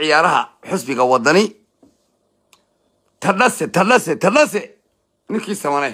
ciyaaraha xusbiga wadani tadhase tadhase tadhase ninkii samane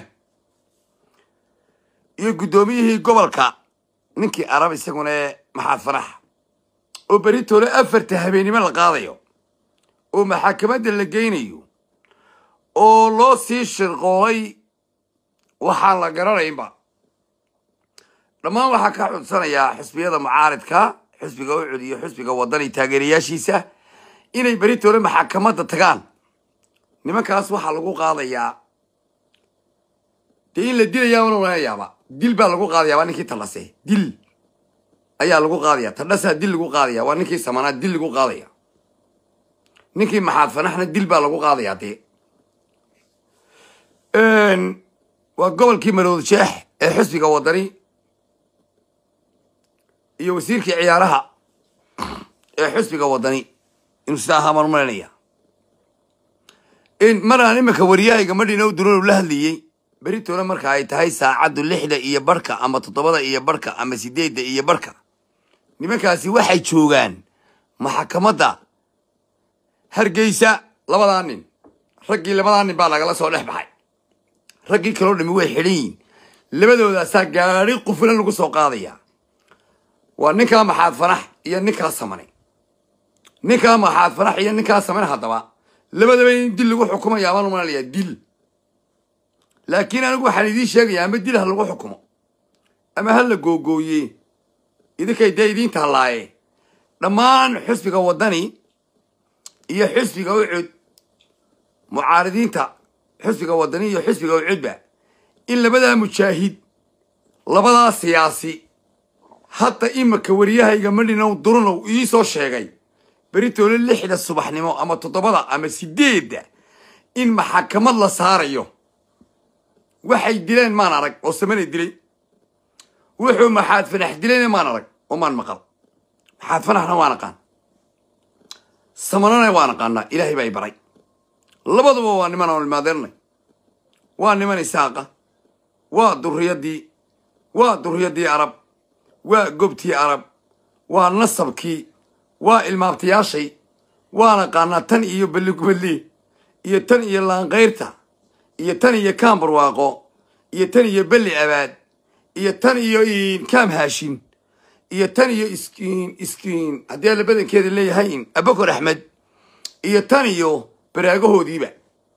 iyo guddoomiyihii gobolka ninkii arab isaguna ee maxaad farax oo beritoole afarta habeennimo la qaadayo oo maxakamadda la geynayo oo loo sii shirqoolay waxaan la garanaynba dhammaan waxaa ka xudsanayaa xusbiyada mucaaridka xusbiga ucud iyo xusbiga wadani taageerayaashiisa inay beritoole maxakamadda tagaan nimankaas waxaa lagu qaadayaa dee in la dilayaa una wanayaaba dil baa lagu qaadayaa waa ninkii tallase dil ayaa lagu qaadaya tadhasaa dil lagu qaadaya waa ninkii samanaa dil lagu qaadaya ninkii maxaad fanaxna dil baa lagu qaadayaa dee waa gobolkii marood jeex ee xusbiga wadani iyo wasiirkii ciyaaraha ee xusbiga wadani inuu sidaa ahaa maan malanaya maraan iminka wariyahayga madhina u durow la hadlayey beritoole marka ay tahay saacaddu lixda iyo barhka ama toddobada iyo barhka ama sideedda iyo barhka nimankaasi waxay joogaan maxakamadda hargeysa labadaa nin raggii labadaa nin baa lagala soo dhex baxay raggii kaloo dhami way xidhan yihin labadoodaasaa gaadhi qufulan lagu soo qaadaya waa ninkaa maxaad fanax iyo ninkaa samane ninkaa maxaad fanax iyo ninkaa samane haddaba labadaba in dil lagu xukumaya baan umalanayaa dil laakiin anigu waxaan idiin sheegayaa ama dil ha lagu xukumo ama ha la googooye idinkay dee idiin taallaaye dhammaan xusbiga waddani iyo xusbiga ucud mucaaridiinta xusbiga waddani iyo xusbiga ucudba in labadaa mujaahid labadaa siyaasi hadda imika wariyahayga madhinow durunow ii soo sheegay beritoole lixda subaxnimo ama toddobada ama sideedda in maxakamad la saarayo waxay dileen maan arag oo samana dilay wuxuu maxaad fanax dilayna maan arag oo maan maqal maxaad fanaxna waan aqaan samanana waan aqaanaa ilaahay baa i baray labaduba waa niman aan ilmaadeernay waa niman isaaqa waa durriyadii waa durriyadii arab waa gobtii arab waa nasabkii waa ilmaabtayaashay waan aqaanaa tan iyo balligubadli iyo tan iyo laankayrta iyo tan iyo kaam barwaaqo iyo tan iyo belli abaad iyo tan iyo kaam haashin iyo tan iyo iskiin iskiin haddii alla badankeeda leeyahay abakor axmed iyo tan iyo baraagahoodiiba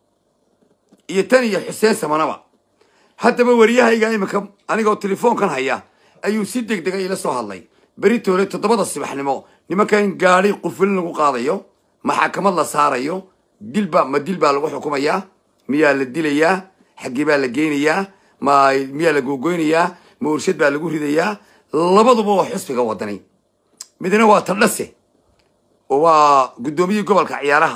iyo tan iyo xuseen samanaba haddaba wariyahayga iminka anigoo telefoonkan haya ayuu si deg dega ila soo hadlay beritoole toddobada subaxnimo nimanka in gaadhi qufulin lagu qaadayo maxakamad la saarayo dilba ma dil baa lagu xukumayaa miyaa la dilayaa xaggee baa la geynayaa ma miyaa la googoynayaa ma urshad baa lagu ridayaa labaduba waa xusbiga wadani midna waa tadhase oo waa guddoomiyihii gobolka ciyaaraha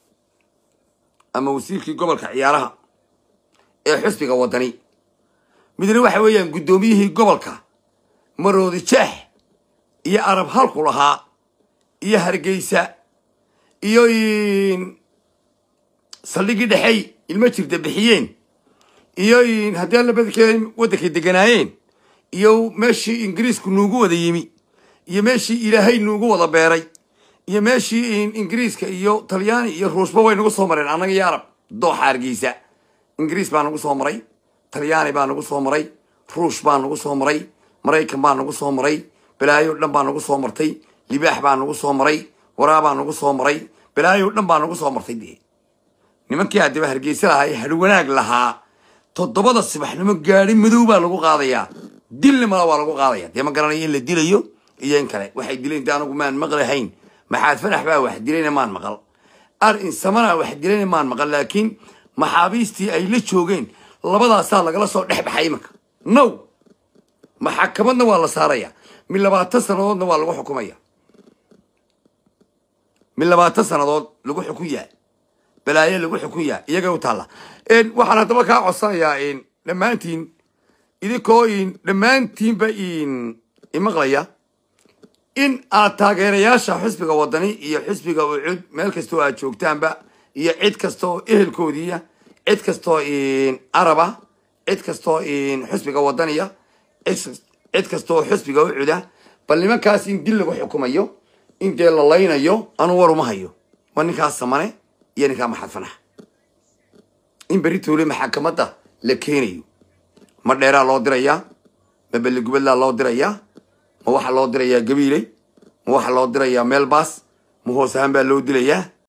ama wasiirkii gobolka ciyaaraha ee xusbiga wadani midna waxa weeyaan guddoomiyihii gobolka maroodi jeex iyo arab halku lahaa iyo hargeysa iyo saldhigii dhexey ilmo jirta bixiyeen iyo haddii alla badankeeda waddankay deganaayeen iyo meeshii ingiriisku nuugu wada yimi iyo meeshii ilaahay nuugu wada beeray iyo meeshii ingiriiska iyo talyaani iyo ruushba way nagu soo mareen annaga iyo arab dooxa hargeysa ingiriis baa nagu soo maray talyaani baa nagu soo maray ruush baa nagu soo maray maraykan baa nagu soo maray balaayo dhan baa nagu soo martay libaax baa nagu soo maray waraabaa nagu soo maray balaayo dhan baa nagu soo martay dee nimankii haddaba hargeysa lahaa ee hadh wanaag lahaa toddobada subaxnimo gaadhi madow baa lagu qaadayaa dilna mala waa lagu qaadaya dee ma garanayo in la dilayo iyo in kale waxay dileen de anagu maan maqlahayn maxaad fanax baa wax dilayna maan maqal ar insamana wax dilayna maan maqal laakiin maxaabiistii ay la joogeen labadaasaa lagala soo dhex baxay imanka now maxakamadna waa la saaraya mid labaatan sannadoodna waa lagu xukumaya mid labaatan sannadood lagu xukun yahay balaayo lagu xukun yahay iyaga u taalla waxaan haddaba kaa codsanayaa dhammaantiin idinkoo dhammaantiinba imaqlaya in aad taageerayaasha xusbiga wadani iyo xusbiga ucud meel kastoo aad joogtaanba iyo cid kastaoo ehelkoodiiya cid kastoo araba cid kastoo xusbiga wadaniya cid kastaoo xusbiga ucuda bal nimankaas in dil lagu xukumayo in dee la laynayo anuu war uma hayo waa ninkaa samane iyo ninkaa maxad fanax in berri toole maxakamadda la keenayo ma dheeraa loo dirayaa ma belligubadlaa loo dirayaa ma waxaa loo dirayaa gabiiley ma waxaa loo dirayaa meelbaas ma hoos ahaan baa loo dilayaa